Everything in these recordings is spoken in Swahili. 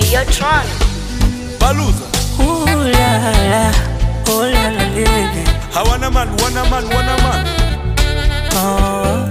Yo, Tron. Baluza. Ooh la la, oh la la lele. Hawana man, wana man, wana man. Oh.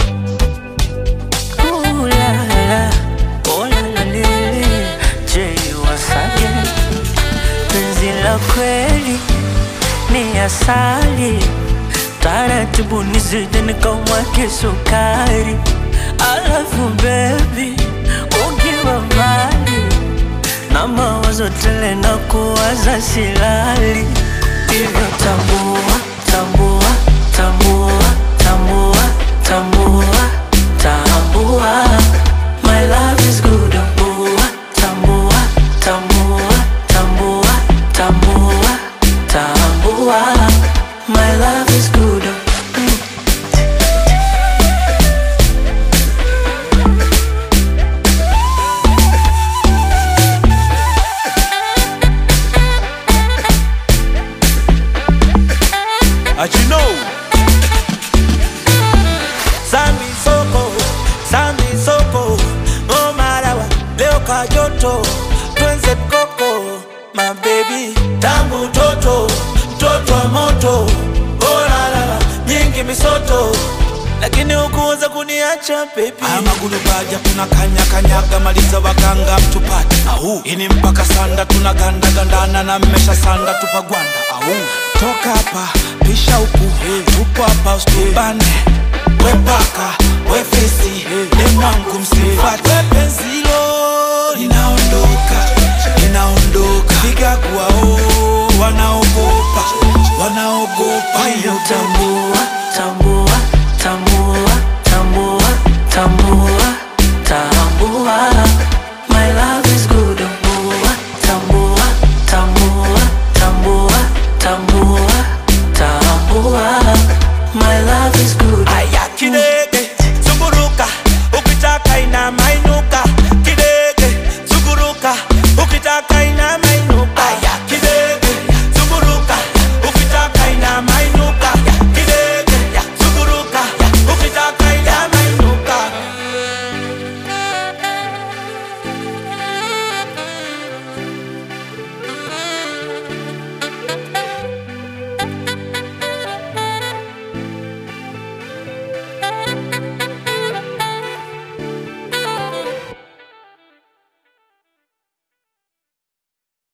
Ooh la la, oh la la lele. Jay Wasage, penzi la kweli ni asali, taratibu nizidi nikamwake sukari. Alafu baby, ukiwa mbali na mawazo tele na kuwaza silali, hivyo tambua, tambua, tambua, tambua, tambua, tambua, my love is good, tambua, tambua, tambua, tambua, tambua, tambua, my love is good. Mm. As you know. Sambi soko, sambi soko. Oh marawa, leo kajoto. Twenze koko, my baby. Tangu toto, mtoto wa moto. Oh la la la, nyingi misoto. Lakini hukuweza kuniacha baby. Haya magulu baja tunakanya kanyaga maliza waganga mtupate. Au ini mpaka sanda tunaganda gandana na mmesha sanda tupagwanda. Au toka hapa pisha huku tupo hapa usitubane. We paka we fesi ni mwangu msifate. We penzilo linaondoka linaondoka, piga kuwao wanaogopa wanaogopa Hivyo tambua,